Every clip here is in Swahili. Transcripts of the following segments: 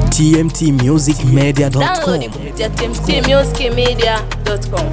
tmtmusicmedia.com. Download kupitia tmtmusicmedia.com.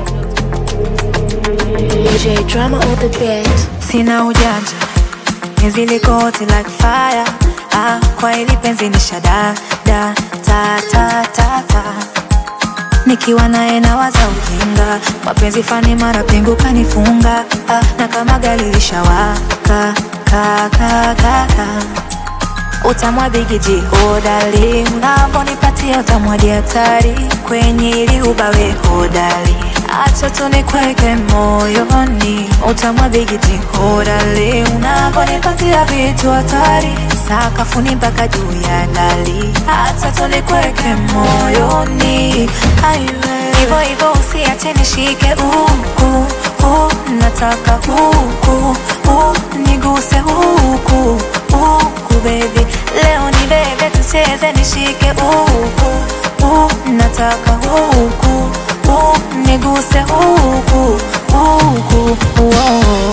J drama on the beat. sina ujanja penzi liko hot like fire ah, kwa hili penzi ni shada da ta ta ta ta nikiwa naye nawaza ujinga mapenzi fani mara pingu kanifunga ah, na kama gari lishawaka ka ka ka ka utamwa bigiji hodari unavonipatia utamwadi hatari kwenye ili ubawe hodari acha tunikweke moyoni utamwa bigiji hodari unavonipatia vitu hatari sakafuni mpaka juu ya dali acha tunikweke moyoni aiwe hivyo hivyo usiache nishike huku huku nataka huku huku niguse huku huku baby leo ni bebe tucheze nishike huku huku nataka huku huku niguse huku huku oh.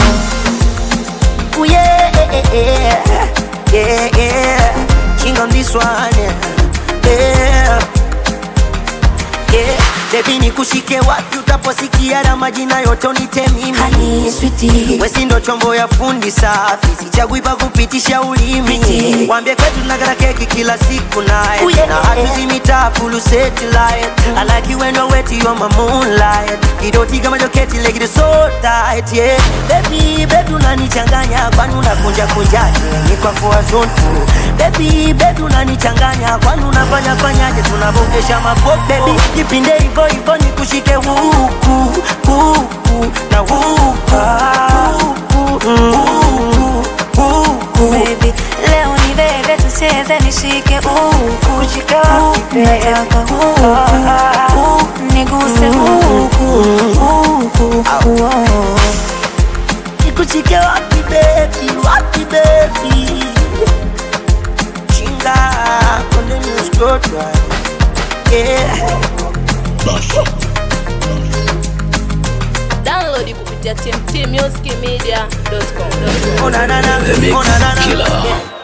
Ooh, yeah, yeah, yeah. King on this one, yeah. yeah. yeah. Baby nikushike wapi utaposikia na majina yote unite mimi Honey, sweetie. Wesi ndo chombo ya fundi safi sichagui pa kupitisha ulimi Pretty. Wambie kwetu tunakata keki kila siku naye Ooh, yeah. na hatuzimitaa fulu satellite I like you when you're wet you're my moonlight Kidoti kama joketi like it is so tight yeah Baby baby unanichanganya kwani unakunja kunjaje ni kwa kwa zone Baby baby unanichanganya kwani unafanya fanyaje tunavokesha mapo baby jipinde hivyo hivyo nikushike huku huku na huku huku huku huku baby leo ni bebe tucheze nishike huku huku nataka huku huku niguse huku huku oh. nikushike wapi baby wapi baby chinga konde nuskotwa yeah Download kupitia tmtmusicmedia.com. Oh na na na, oh na na na.